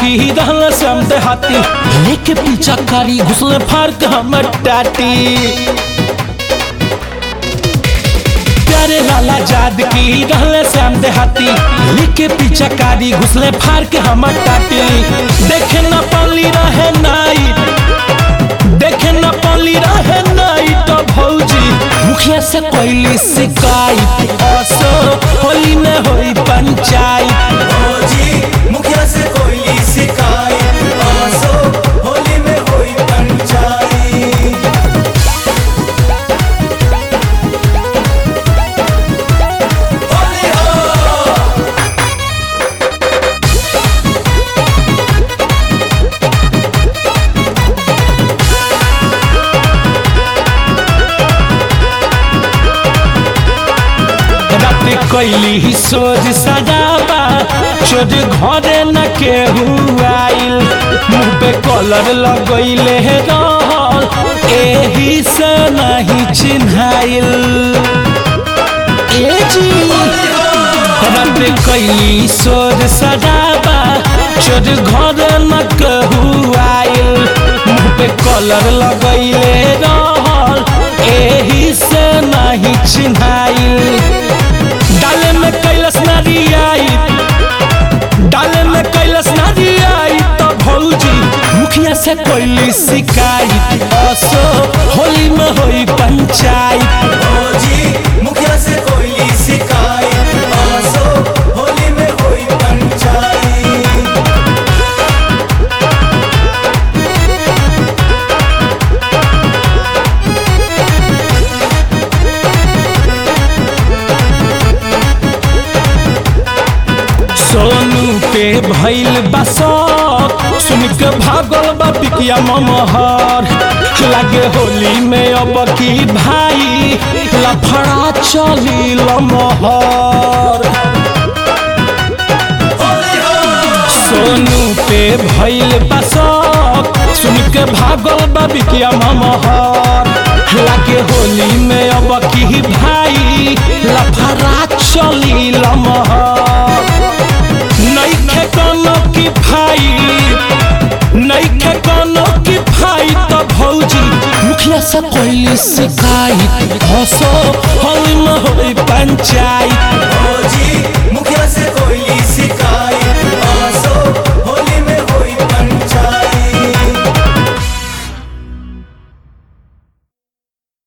की रहल समते हाथी लेके पीछा कारी घुसले फाड़ के हमर टाटी प्यारे लाला जाद की रहले श्याम देहाती लेके पीछा कारी घुसले फाड़ के हमर टाटी देखे न पाली रहे नाई देखे न पाली रहे नाई तो भौजी मुखिया से कोई शिकायत असो होली में होई पंचायत फौजी मुखिया से कोई शिकायत आसो होली में होई पंचायत होली हो रात कैली ही सोच सजावा चोर घरे न केहू आइल मुंह पे कलर लगैले रहल एही से नहीं चिन्हाइल ए जी रात कैली सोच सजावा चोर घरे न केहू आइल मुंह पे कलर लगैले रहल एही से नहीं चिन्हाइल डाले में कैलस नारियाई डाले में कैलस नारियाई तो भौजी मुखिया से कोई शिकायत असो होली में होई पंचायत फौजी मुखिया से कोई शिकायत आसो होली में होई पंचायत सोनू पे भइल बसत सुन के भागल बा पिकिया ममहर लागे होली में अब की भाई लफड़ा चली लमहर सोनू पे भइल बसत सुन के भागल बा बिकिया ममहर लागे होली में अब की भाई लफड़ा चली लमहर नइखे कोनो की भाई नइखे कोनो की भाई तो भौजी मुखिया से कोई शिकायत हसो होली में होई पंचायत फौजी मुखिया से कोई